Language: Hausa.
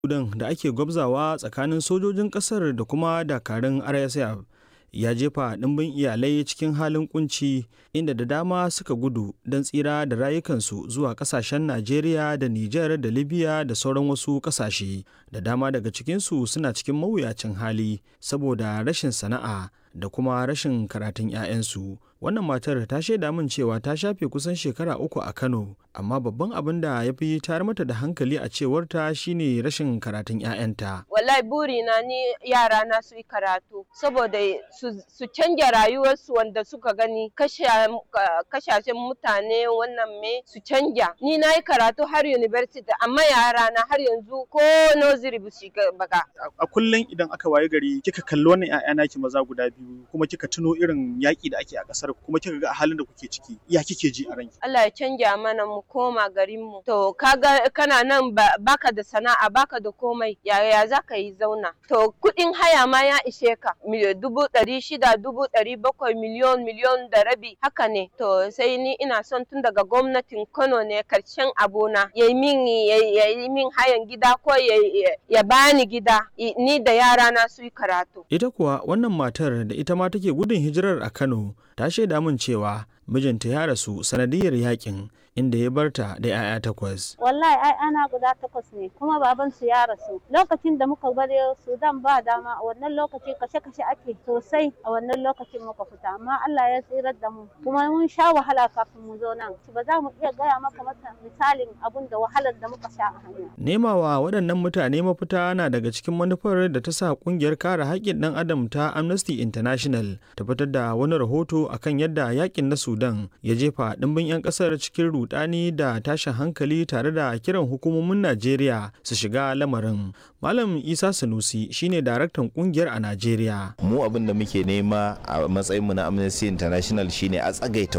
Sudan da ake gwabzawa tsakanin sojojin ƙasar da kuma dakarun RSF ya jefa ɗimbin iyalai cikin halin kunci inda da dama suka gudu don tsira da rayukansu zuwa ƙasashen Najeriya da Nijar da Libya da sauran wasu ƙasashe. Da dama daga cikinsu suna cikin mawuyacin hali saboda rashin sana'a da kuma rashin karatun 'ya'yansu. Wannan matar ta shaida min cewa ta shafe kusan shekara uku a Kano, amma babban abin da ya fi tayar mata da hankali a cewarta shine rashin karatun 'ya'yanta. Wallahi burina ni yara na su yi karatu saboda su canja rayuwarsu wanda suka gani kashashen mutane wannan me su canja. Ni na yi karatu har university amma yara na har yanzu ko nursery ba su baka. A kullum idan aka waye gari kika kalli wannan 'ya'ya naki maza guda biyu kuma kika tuno irin yaƙi da ake a ƙasar kuma kika ga halin da kuke ciki ya kike ji a ranki Allah ya canja mana mu koma garin mu to kaga kana nan baka da sana'a baka da komai yaya za ka yi zauna to kuɗin haya ma ya ishe ka dubu ɗari shida dubu ɗari bakwai miliyon miliyon da rabi haka ne to sai ni ina son tun daga gwamnatin Kano ne karshen abona ya yi min ya yi min hayan gida ko ya bani gida ni da yara na su yi karatu ita kuwa wannan matar da ita ma take gudun hijirar a Kano ta shaida min cewa mijinta ya rasu sanadiyar yakin inda ya barta da 'ya'ya takwas. Wallahi ai ana guda takwas ne kuma baban su ya rasu. Lokacin da muka bari Sudan ba dama a wannan lokaci kashe-kashe ake sosai a wannan lokacin muka fita amma Allah ya tsirar da mu kuma mun sha wahala kafin mu zo nan. Ba za mu iya gaya maka mata misalin abun da wahalar da muka sha a hanya. Nemawa waɗannan mutane mafita na daga cikin manufar da ta sa ƙungiyar kare haƙƙin ɗan adam ta Amnesty International ta fitar da wani rahoto akan yadda yakin na Sudan ya jefa ɗimbin 'yan ƙasar cikin rudani da tashin hankali tare da kiran hukumomin Najeriya su shiga lamarin. Malam Isa Sanusi shine daraktan kungiyar a Najeriya. Mu abin da muke nema a matsayin mu na Amnesty International shine a tsagaita